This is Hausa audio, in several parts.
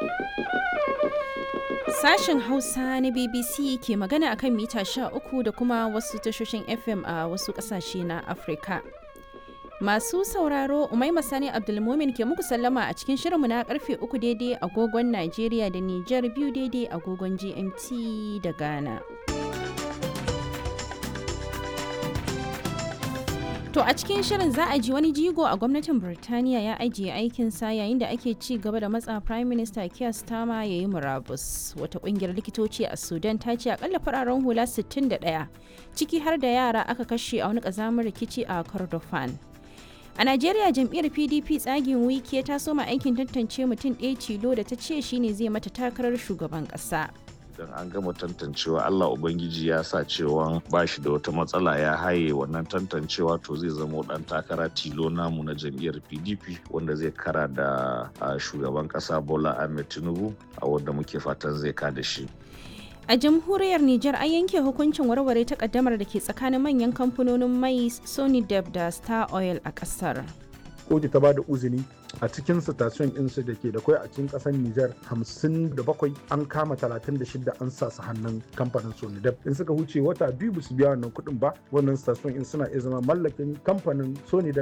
Sashen Hausa na BBC ke magana akan mita 13 da kuma wasu tashoshin FM a wasu ƙasashe na Afirka. Masu sauraro Umaima Sani Abdulmumin ke muku sallama a cikin shirinmu na karfe uku daidai agogon Najeriya da Nijar biyu daidai agogon GMT da Ghana. To a cikin shirin za a ji wani jigo a gwamnatin Birtaniya ya ajiye aikinsa yayin da ake ci gaba da matsa Prime Minister Keir Starmer ya yi murabus. Wata kungiyar likitoci a Sudan ta ce akalla fararen hula 61 ciki har da yara aka kashe a wani kazamin rikici a Kordofan. A Najeriya jam'iyyar PDP tsagin wiki ta soma aikin tantance mutum ɗaya tilo da ta ce shine zai mata takarar shugaban ƙasa. idan an gama tantancewa Allah Ubangiji ya sa cewa ba shi da wata matsala ya haye wannan tantancewa to zai zama dan takara tilo namu na jam'iyyar PDP wanda zai kara da shugaban kasa Bola Ahmed Tinubu a wanda muke fatan zai kada shi. A jamhuriyar Nijar an yanke hukuncin warware takaddamar da ke tsakanin manyan kamfanonin mai Sony Deb da Star Oil a kasar. kotu ta ba da uzini a cikin station insu da ke da kwai a cikin kasar Nijar 57 an kama 36 an sa su hannun kamfanin Sonidep in suka huce wata biyu ba su biya wannan kuɗin ba wannan station in suna iya zama mallakin kamfanin Sonidep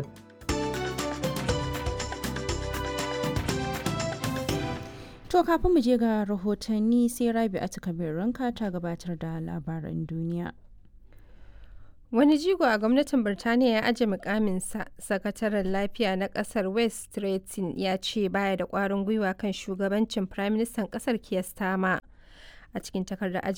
To kafin mu je ga rahotanni sai Rabi a ranka ta gabatar da labaran duniya. Wani jigo a gwamnatin Birtaniya ya aje mukaminsa, sakataren lafiya na kasar West Stretton ya ce baya da kwarin gwiwa kan shugabancin Firaministan kasar Keir Starmer. A cikin takardar